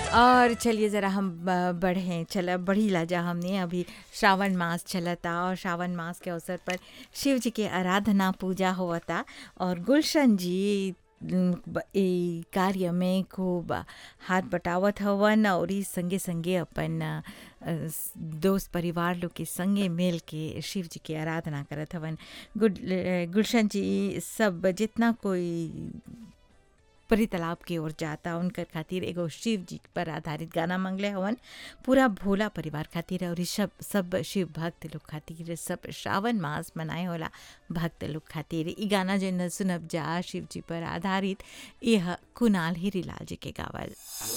और चलिए ज़रा हम ब- बढ़ें चला बढ़ी ला जा हमने अभी श्रावण मास चलता और श्रावण मास के अवसर पर शिव जी के आराधना पूजा होता और गुलशन जी न, ब- ई कार्य में खूब हाथ बटावत हवन और ई संगे संगे अपन अ, स- दोस्त परिवार लोग के संगे मिल के शिव जी के आराधना करत हवन गुड गुलशन जी सब जितना कोई परी तालाब की ओर जाता उनकर खातिर एगो शिव जी पर आधारित गाना मंगले हवन पूरा भोला परिवार खातिर और ई सब सब शिव भक्त लोग खातिर सब श्रावण मास मनाए होला भक्त लोग खातिर ई गाना जो न सुनब जा शिव जी पर आधारित यह कुणाल हीरीलाल जी के गावल